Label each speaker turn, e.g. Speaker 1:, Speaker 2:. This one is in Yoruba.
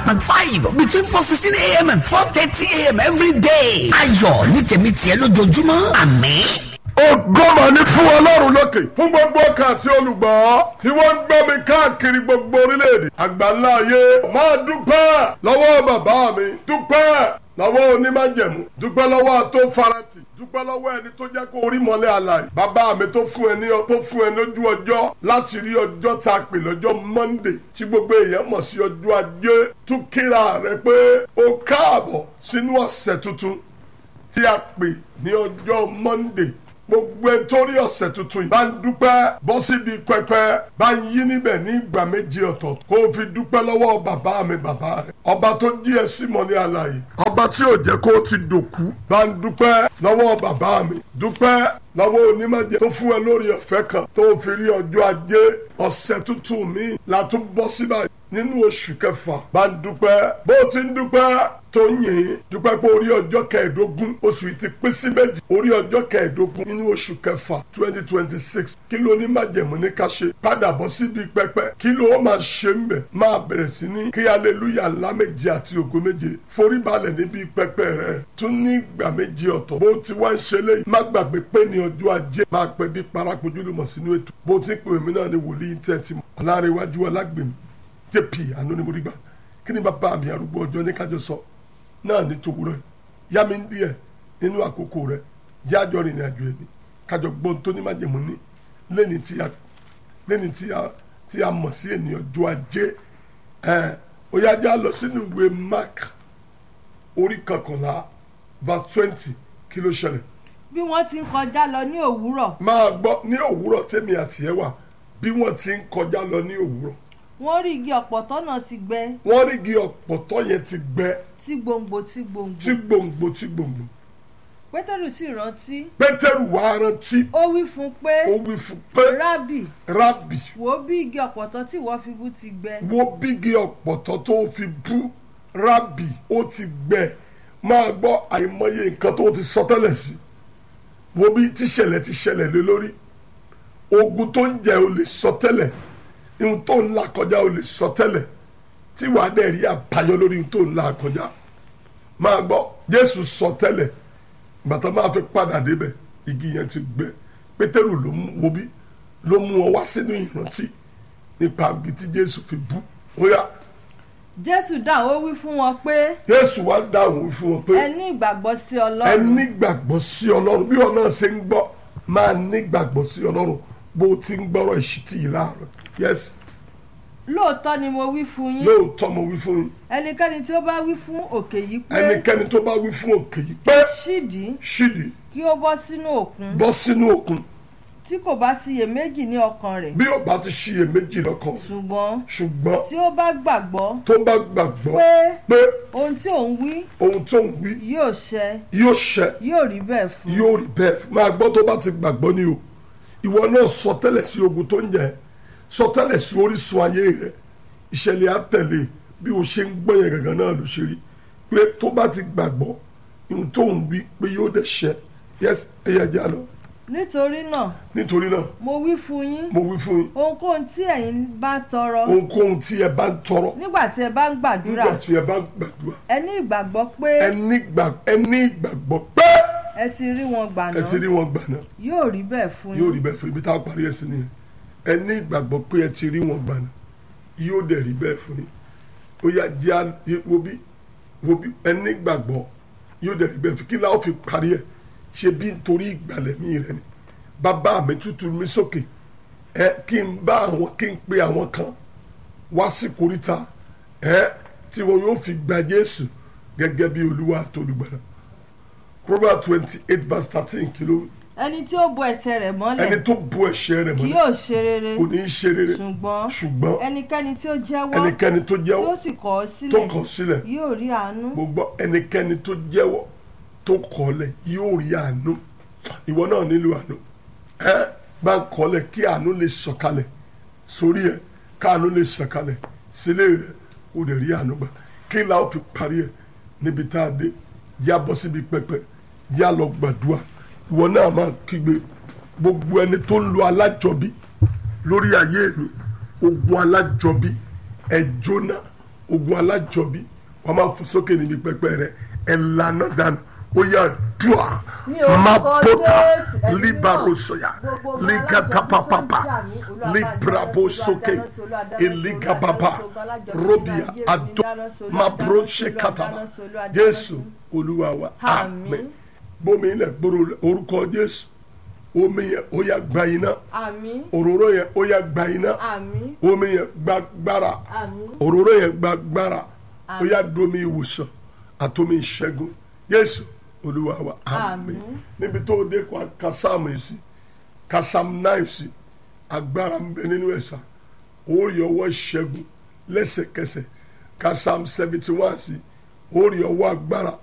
Speaker 1: point five between four sixteen a.m. and four thirty a.m. every day. ayọ̀ ní tèmi tiẹ̀ lójoojúmọ́ àmín.
Speaker 2: ògbọ́mọ̀ ní fún ọlọ́run lókè fún gbogbo ọkàn àti olùgbọ́ tí wọ́n ń gbọ́ mi káàkiri gbogbo orílẹ̀-èdè àgbáńlá ayé máa dúpẹ́ lọ́wọ́ bàbá mi dúpẹ́ lọ́wọ́ onímájẹ̀mú dúpẹ́ lọ́wọ́ àtòfarati dúpẹ́ lọ́wọ́ ẹni tó jẹ́ kó orí mọ́lẹ̀ àlàyé bàbá mi tó fún ẹ ní tó fún ẹ lójú ọjọ́ láti rí ọjọ́ tá a pè lọ́jọ́ Monday tí gbogbo èèyàn mọ̀ sí ọjọ́ ajé tún kíra rẹ pé o káàbọ̀ sínú ọ̀sẹ̀ tuntun tí a pè ní ọjọ́ Monday gbogbo ẹ torí ọ̀sẹ̀ tuntun yìí bá ń dúpẹ́ bọ́ síbi pẹpẹ bá ń yí níbẹ̀ ní ìgbà méjì ọ̀tọ̀ kó o fi dúpẹ́ lọ́wọ́ bàbá mi bàbá rẹ̀ ọba tó jí ẹ sí mọ́ ní àlàyé ọba tí ò jẹ́ kó o ti dòkú bá ń dúpẹ́ lọ́wọ́ bàbá mi dúpẹ́ lọ́wọ́ onímọ̀jẹ̀ tó fún ẹ lórí ọ̀fẹ́ kan tó o fi rí ọjọ́ ajé ọ̀sẹ̀ tuntun mi la tún bọ́ síbà nínú oṣù kẹfà bá ń dúpẹ́ bó o ti ń dúpẹ́ tó yìn dúpẹ́ pé orí ọjọ́ kẹẹ̀ẹ́dógún oṣù yìí ti pín sí méjì orí ọjọ́ kẹẹ̀ẹ́dógún nínú oṣù kẹfà twenty twenty six kí ló ní májẹ̀mú ní ká ṣe padà bọ́ síbi pẹpẹ kí ló máa ṣe ń bẹ̀ máa bẹ̀rẹ̀ sí ní kí aleluya ńlá méje àti ògo méje forí balẹ̀ níbi pẹpẹ rẹ̀ tún ní ìgbà méje ọ̀tọ̀ bó ti wá ń ṣe léyìí má gbàgbé pé ní ọjọ́ ajé máa pẹ́ bí parakojú lùmọ̀ sínú ètò bó ti pè mí náà ní wòlíì tẹ́ ti mọ̀ ọ̀làrẹ̀wájú ọlágbèmí jp àánú ni mo rí gbà kí ni bàbá mi arúgbó ọjọ́ ní kájọ sọ náà ní tòwúrọ̀ yìí yá mi ń díẹ̀ nínú àkókò rẹ̀ jẹ́ àjọ rìnrìn àjò ẹ̀mí kájọ gbọ́n tó ní májèmú ní lẹ́ni tí a lẹ́ni tí a tí a mọ̀ sí ènìyàn ọjọ́ ajé ẹ̀ ó yá já lọ sínú ìwé mark orí kọkànlá verse twenty kí ló ṣẹlẹ̀
Speaker 3: bí wọ́n ti ń kọjá lọ ní òwúrọ̀
Speaker 2: máa gbọ́ ní òwúrọ̀ tèmi àti ẹ̀ wà bí wọ́n ti ń kọjá lọ ní òwúrọ̀
Speaker 3: wọ́n rí igi ọ̀pọ̀tọ́ náà ti gbẹ
Speaker 2: wọ́n rí igi ọ̀pọ̀tọ́ yẹn ti gbẹ
Speaker 3: tí gbòǹgbò tí gbòǹgbò
Speaker 2: tí gbòǹgbò tí gbòǹgbò
Speaker 3: pétérù sì rántí
Speaker 2: pétérù wá rántí
Speaker 3: ó wí fún un pé
Speaker 2: ó wí fún pé
Speaker 3: rábì
Speaker 2: rábì
Speaker 3: wò ó bí igi ọ̀pọ̀tọ́ tí ìwọ fi bú ti gbẹ
Speaker 2: wo bígi ọ̀pọ̀tọ́ tó fi bú rábì ó ti gbẹ máa gbọ́ àìmọye nǹkan tó ti sọ tẹ́lẹ̀ sí wo bí tíṣẹ̀lẹ̀ ti ṣẹlẹ̀ lé lórí ogun tó ń jẹ ò lè sọ tẹ́lẹ̀ ihun tó ń là kọjá ò lè sọ tẹ́lẹ̀ tí wàá dẹ̀ rí àbáyọ lórí ihun tó ń là kọjá máa gbọ́ jésù sọ tẹ́lẹ̀ gbàtà máa fi padà débẹ̀ igi yẹn ti gbẹ pétérù ló mú wo bí ló mú ọ wá sínú ìrántí nípa ibi tí jésù fi bú ó yá
Speaker 3: jésù dáhùn ó wí fún wọn pé
Speaker 2: jésù wá dáhùn fún wọn pé
Speaker 3: ẹ ní ìgbàgbọ́ sí
Speaker 2: ẹ
Speaker 3: ọlọ́run
Speaker 2: nígbàgbọ́ sí ọlọ́run bí ọ náà ṣe ń gbọ́ máa nígbàgbọ́ sí ọlọ́run bó o ti ń gbọ́rọ̀ ìṣítí yìí láàárọ̀ yẹ́sì
Speaker 3: lóòótọ́ ni mo wí fún yín
Speaker 2: lóòótọ́ mo wí fún yín
Speaker 3: ẹnikẹ́ni tí ó bá wí fún òkè yìí pé
Speaker 2: ẹnikẹ́ni tó bá wí fún òkè yìí pé
Speaker 3: ṣídìí
Speaker 2: ṣídìí
Speaker 3: kí ó bọ́ sínú òkun
Speaker 2: bọ́ sínú òkun
Speaker 3: tí kò bá síyèméjì ní ọkàn rẹ̀
Speaker 2: bí ó bá ti ṣiyèméjì lọ́kàn
Speaker 3: ṣùgbọ́n
Speaker 2: ṣùgbọ́n
Speaker 3: tí ó bá gbàgbọ́
Speaker 2: tó bá gbàgbọ́
Speaker 3: pé
Speaker 2: pé
Speaker 3: ohun tí òun wí
Speaker 2: ohun tó ń wí
Speaker 3: yóò ṣẹ
Speaker 2: yóò ṣẹ
Speaker 3: yóò rí bẹ́ẹ̀ fún un.
Speaker 2: yóò rí bẹ́ẹ̀ fún máa gbọ́ tó bá ti gbàgbọ́ ni o ìwọ náà sọ tẹ́lẹ̀ sí ogun tó ń jẹ sọ tẹ́lẹ̀ sí orísun ayé rẹ ìṣẹ̀lẹ̀ àtẹ̀lé bí o ṣe ń gbọ́ yẹn gangan náà ló ṣe rí pé tó bá ti gbàgbọ́ ohun tó ń wí pé yóò dẹ̀ ṣẹ yẹs ẹ̀yẹ já lọ
Speaker 3: nítorí náà
Speaker 2: nítorí náà
Speaker 3: mo wí fún yín
Speaker 2: mo wí fún yín
Speaker 3: ohunkóhun tí ẹ̀yin bá tọrọ
Speaker 2: ohunkóhun tí ẹ bá ń tọrọ
Speaker 3: nígbà tí ẹ bá ń gbàdúrà
Speaker 2: nígbà tí ẹ bá ń gbàdúrà
Speaker 3: ẹ ní ìgbàgbọ́ pé
Speaker 2: ẹ ní gbà- ẹ ní ìgbàgbọ́ pé
Speaker 3: ẹ ti rí wọn gbà
Speaker 2: ẹ
Speaker 3: náà
Speaker 2: ti rí wọn gbà náà
Speaker 3: yóò rí bẹ́ẹ̀ fún
Speaker 2: yóò rí
Speaker 3: yín
Speaker 2: bẹ́ẹ̀ fún ibi tá a parí ẹ̀ sí nìyẹn ẹ ní ìgbàgbọ́ pé ẹ ti rí wọn gbà náà yóò dẹ̀ rí bẹ́ẹ̀ fún yín ó yá jẹ́ à- wo bí wo bí ẹ ní ìgbàgbọ́ yóò dẹ̀ rí bẹ́ẹ̀ fún kí láwọn fi parí ẹ̀ ṣe bí nítorí ìgbàlẹ̀ mi rẹ ni bàbá mi tútù mi sókè ẹ kí n bá àwọn kí n pe àwọn kan wá sí koríta ẹ tí wọn yóò fi gba Jésù gẹ́gẹ́ bí Olúwa àtolùgbàlà Proverbs twenty eight verse thirteen kìló
Speaker 3: ẹni tí ó bo ẹsẹ̀ rẹ̀
Speaker 2: ẹni
Speaker 3: mọ́lẹ̀
Speaker 2: tó bu ẹ̀ṣẹ̀ rẹ̀
Speaker 3: kì
Speaker 2: mọ́lẹ̀
Speaker 3: yóò ṣe rere
Speaker 2: kò ní í ṣe rere
Speaker 3: ṣùgbọ́n
Speaker 2: ṣùgbọ́n
Speaker 3: ẹnikẹ́ni tí ó jẹ́wọ́
Speaker 2: ẹnikẹ́ni tó
Speaker 3: tí ó
Speaker 2: jẹ́wọ́
Speaker 3: sì kọ̀ ọ́
Speaker 2: tó
Speaker 3: sílẹ̀
Speaker 2: kọ̀ sílẹ̀
Speaker 3: yóò rí àánú
Speaker 2: gbogbo ẹnikẹ́ni tó jẹ́wọ́ tó kọ̀ọ́lẹ̀ yóò rí àánú ìwọ náà nílò àánú ẹ bá ń kọ̀ọ́lẹ̀ kí àánú lè sọ̀kalẹ̀ sórí ẹ káàánú lè sọ̀kalẹ̀ sílé rẹ kó lè rí àánú gbà kí la ó fi parí ẹ níbi tá a dé yá bọ́ síbi pẹpẹ yá lọ gbàdúrà ìwọ náà máa kígbe gbogbo ẹni tó ń lo alájọbí lórí ayé mi ogun alájọbí ẹ jóná ogun alájọbí wọ́n máa fò sókè níbi pẹpẹ rẹ ẹ̀ lànà dànù ó yà dùà
Speaker 3: Ní orúkọ
Speaker 2: mapota
Speaker 3: Jésù, ẹ̀mí
Speaker 2: libarosoya
Speaker 3: náà, gbogbo
Speaker 2: ligatapapapa
Speaker 3: alájọbí tó ń jà mí, Olúwa bá
Speaker 2: librabo
Speaker 3: dáná sí,
Speaker 2: soke
Speaker 3: Olúwa dáná sí, Olúwa dáná sí,
Speaker 2: eligababa
Speaker 3: Olúwa dáná sí, Olúwa
Speaker 2: robia
Speaker 3: dáná sí,
Speaker 2: ado
Speaker 3: Olúwa dáná sí, Olúwa
Speaker 2: mabro
Speaker 3: dáná sí, Olúwa
Speaker 2: sekataba
Speaker 3: dáná sí, Olúwa dáná
Speaker 2: jésù
Speaker 3: sí.
Speaker 2: olúwa wa
Speaker 3: Àmín.
Speaker 2: àmín bómi ilẹ̀ gbòòrò orúkọ jésù omi yẹn ó yà gba iná
Speaker 3: àmín
Speaker 2: òróró yẹn ó yà gba iná
Speaker 3: àmín
Speaker 2: omi yẹn gba gbára
Speaker 3: àmín
Speaker 2: òróró yẹn gba gbára ó yà domi ìwòsàn àtomi ìṣẹ́gun jésù olúwa wa àmín
Speaker 3: Àmín.
Speaker 2: níbi tó o dé kó a ka sáàmù yìí sí ka sáàmù náà sí agbára ń bẹ nínú ẹ̀sà ó rí ọwọ́ ìṣẹ́gun lẹ́sẹ̀kẹsẹ̀ ka sáàmù seventy one sí ó rí ọwọ́ agbára